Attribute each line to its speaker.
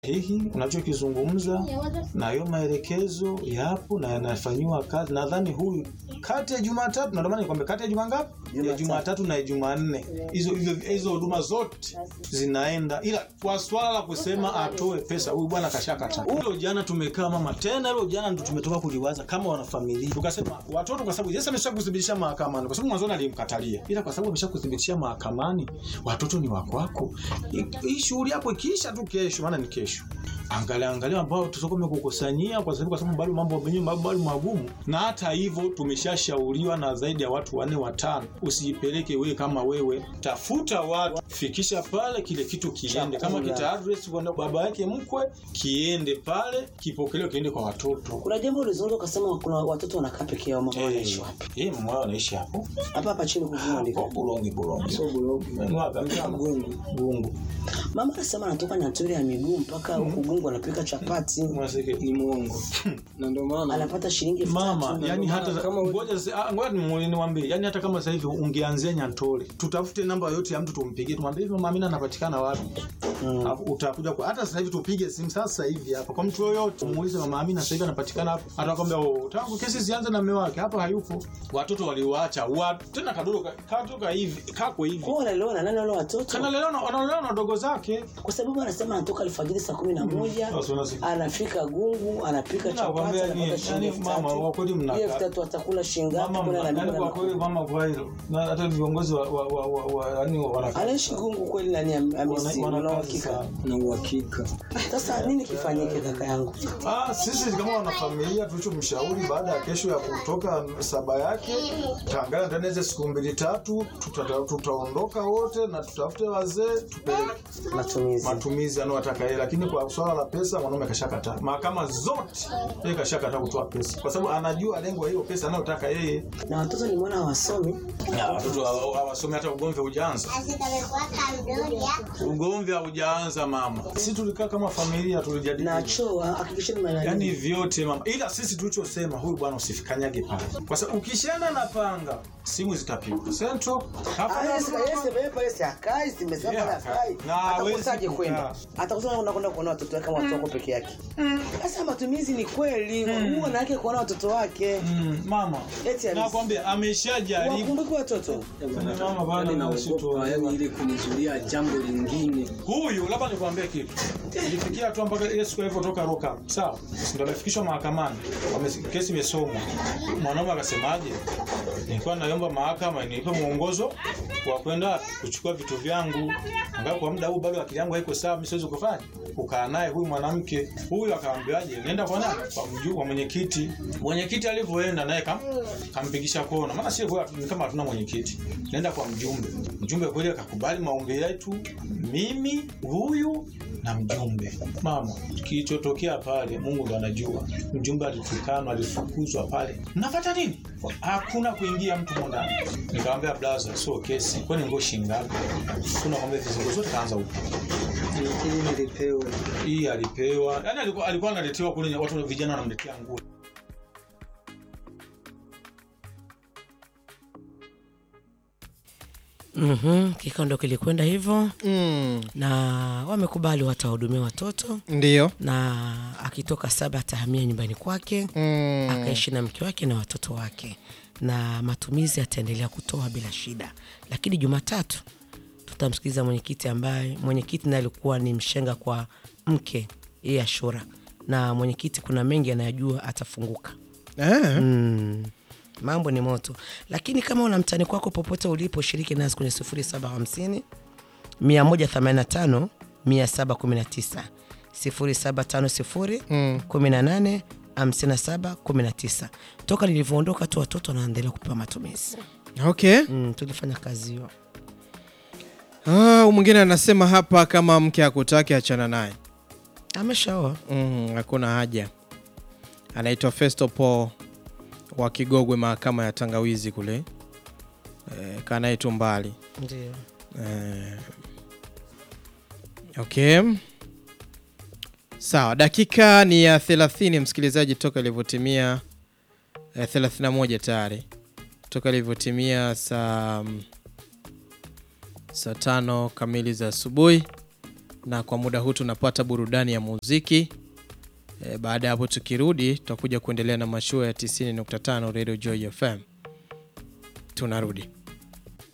Speaker 1: sahihi unachokizungumza na hiyo maelekezo yapo na yanafanyiwa kazi. Nadhani huyu kati ya Jumatatu, na ndio maana nikwambia kati ya juma ngapi? Ya
Speaker 2: Jumatatu.
Speaker 1: Jumatatu na ya Jumanne, hizo hizo hizo huduma zote zinaenda, ila kwa swala la kusema atoe pesa, huyu bwana kashakata. Hilo jana tumekaa mama, tena hilo jana ndo tumetoka kuliwaza kama wanafamilia, tukasema watoto, kwa sababu Yesu ameshakuthibitisha mahakamani, kwa sababu mwanzoni alimkatalia, ila kwa sababu ameshakuthibitisha mahakamani, watoto ni wa kwako. Hii- Hii shughuli yako ikiisha tu kesho, maana ni kesho angalia angalia ambao tutakuwa tumekukusanyia kwa sababu kwa sababu bado mambo menyewe bado bado magumu, na hata hivyo tumeshashauriwa na zaidi ya watu wanne watano, usijipeleke wewe kama wewe, tafuta watu, fikisha pale, kile kitu kiende, kama
Speaker 2: Chakula.
Speaker 1: kita address kwa baba yake mkwe, kiende pale, kipokelewe, kiende kwa watoto.
Speaker 2: Kuna jambo ulizungumza ukasema kuna watoto wanakaa peke yao, mama wanaishi
Speaker 1: Eh,
Speaker 2: wapi?
Speaker 1: eh, mama wao anaishi hapo
Speaker 2: Hapa hapa chini kuvuma
Speaker 1: hapo
Speaker 2: ndiko.
Speaker 1: Bulongi, Bulongi,
Speaker 3: Sio Bulongi.
Speaker 1: Wapi?
Speaker 3: Gungu.
Speaker 1: Bungu,
Speaker 2: Mama anasema anatoka Nyaturi ya miguu mpaka huku Gungu anapika chapati.
Speaker 1: Mwaseke.
Speaker 3: Ni mwongo. Na ndio maana
Speaker 2: Anapata shilingi elfu
Speaker 1: mama
Speaker 2: tatu.
Speaker 1: yani
Speaker 3: ndio
Speaker 1: hata
Speaker 3: maana kama-
Speaker 1: ngoja sasa- ah, ngoja nimu- niwaambie yani hata kama sasa hivi ungeanzia Nyantole tutafute namba yote ya mtu tumpigie tumwambie hivi mama Amina anapatikana wapi
Speaker 2: Mm.
Speaker 1: Alafu utakuja kwa hata sasa hivi tupige simu sasa hivi hapa kwa mtu yoyote muulize mama Amina sasa hivi anapatikana hapa atakwambia oh tangu kesi zianze na mume wake hapa hayupo watoto waliwaacha wa tena kadogo ka- katoka hivi kako hivi
Speaker 2: Kwa wanalelewa na nani wale watoto?
Speaker 1: kanalelewa na wanalelewa na wadogo zake
Speaker 2: Kwa sababu anasema anatoka alfajiri saa kumi na moja
Speaker 1: Sasa unasikia.
Speaker 2: anafika Gungu anapika chapati
Speaker 1: Nakwambia ni-
Speaker 2: anapata shilingi
Speaker 1: yani
Speaker 2: elfu
Speaker 1: mama,
Speaker 2: tatu.
Speaker 1: kwa kweli mnakaa-
Speaker 2: Hiyo elfu tatu atakula shilingi ngapi?
Speaker 1: mama
Speaker 2: Kuna na
Speaker 1: yani
Speaker 2: mimi
Speaker 1: kwa
Speaker 2: na-
Speaker 1: kweli mama kwa hilo na hata viongozi wa wa wa, wa, wa yani wana
Speaker 2: Anaishi Gungu kweli nani am- amesi
Speaker 1: wana-
Speaker 2: una
Speaker 1: wana kazi
Speaker 2: uhakika?
Speaker 1: sana.
Speaker 3: na uhakika.
Speaker 2: Sasa nini kifanyike kaka yangu?
Speaker 1: Ah, sisi kama wanafamilia tulichomshauri baada ya kesho ya kutoka saba yake taangalia ndani ya hizo siku mbili tatu tuta- tutaondoka wote na tutafute wazee tupeleke
Speaker 2: Matumizi.
Speaker 1: matumizi anayotaka yeye, lakini kwa swala la pesa mwanaume kashakataa. Mahakama zote yeye kashakataa kutoa pesa, kwa sababu anajua lengo la hiyo pesa anayotaka yeye.
Speaker 2: Na watoto nimeona hawasomi.
Speaker 1: Na watoto hawa- hawasome hata ugomvi haujaanza, ugomvi haujaanza mama. Sisi tulikaa kama familia tulijadili
Speaker 2: Na choo hakikisheni mna
Speaker 1: yani vyote mama, ila sisi tulichosema huyu bwana usifikanyage pale, kwa sababu ukishana na panga simu zitapigwa Central hapa na- Yeah, na hawezi
Speaker 2: atakusaje
Speaker 1: kukaa.
Speaker 2: kwenda atakusema unakwenda kuona watoto wake kama watoto wako peke yake sasa matumizi ni kweli huwa na yake kuona watoto wake
Speaker 1: Mm, mama
Speaker 2: Eti halisi.
Speaker 1: nakwambia ameshajaribu
Speaker 2: wakumbuke watoto
Speaker 1: mama bwana
Speaker 3: Yaani
Speaker 1: na sisi
Speaker 3: naogopa yani
Speaker 1: tu-
Speaker 3: ile kunizuia jambo lingine.
Speaker 1: huyu labda nikwambie kitu ilifikia hatua mpaka ile siku alivyotoka roka sawa ndio amefikishwa mahakamani wame- kesi imesomwa mwanaume akasemaje nilikuwa naomba mahakama inipe mwongozo wa kwenda kuchukua vitu vyangu angalau kwa muda huu bado akili yangu haiko sawa mimi siwezi kufanya kukaa naye huyu mwanamke huyu akaambiaje nenda kwa nani kwa mjuu kwa mwenyekiti mwenyekiti alivyoenda naye kam, kampigisha kona maana sio kwa- ni kama hatuna mwenyekiti nenda kwa mjumbe mjumbe kweli akakubali maombi yetu mimi huyu na mjumbe mama kilichotokea pale mungu ndo anajua mjumbe alitukanwa alifukuzwa pale mnafata nini hakuna kuingia mtu mondani nikamwambia blaza sio kesi kwani ngo shingapi tunakwambia vizingo zote kaanza huko
Speaker 3: Ili nilipewe.
Speaker 1: hii alipewa yani alikuwa alikuwa analetewa kule watu vijana wanamletea nguo
Speaker 2: mm-hmm. kikao ndo kilikwenda hivyo
Speaker 4: mm,
Speaker 2: na wamekubali watahudumia watoto
Speaker 4: ndio
Speaker 2: na akitoka saba atahamia nyumbani kwake
Speaker 4: mm,
Speaker 2: akaishi na mke wake na watoto wake na matumizi ataendelea kutoa bila shida lakini jumatatu tutamsikiliza mwenyekiti ambaye mwenyekiti naye alikuwa ni mshenga kwa mke yeye ashura na mwenyekiti kuna mengi anayajua atafunguka
Speaker 4: eh,
Speaker 2: mm. mambo ni moto lakini kama una mtani kwako popote ulipo shiriki nasi kwenye 0750 185 719 0750 18 57 19 toka nilivyoondoka tu watoto wanaendelea kupewa matumizi
Speaker 4: okay
Speaker 2: mm, tulifanya kazi hiyo
Speaker 4: ah, huyu mwingine anasema hapa kama mke akutaki achana naye
Speaker 2: ameshaoa
Speaker 4: mm, hakuna haja anaitwa festo paul wa kigogwe mahakama ya tangawizi kule e, kanaye tu mbali
Speaker 2: ndio
Speaker 4: Eh, okay sawa dakika ni ya 30 msikilizaji toka ilivyotimia eh, 31 tayari toka ilivyotimia saa saa tano kamili za asubuhi na kwa muda huu tunapata burudani ya muziki. E, baada ya hapo tukirudi tutakuja kuendelea na mashua ya 90.5 Radio Joy FM. Tunarudi.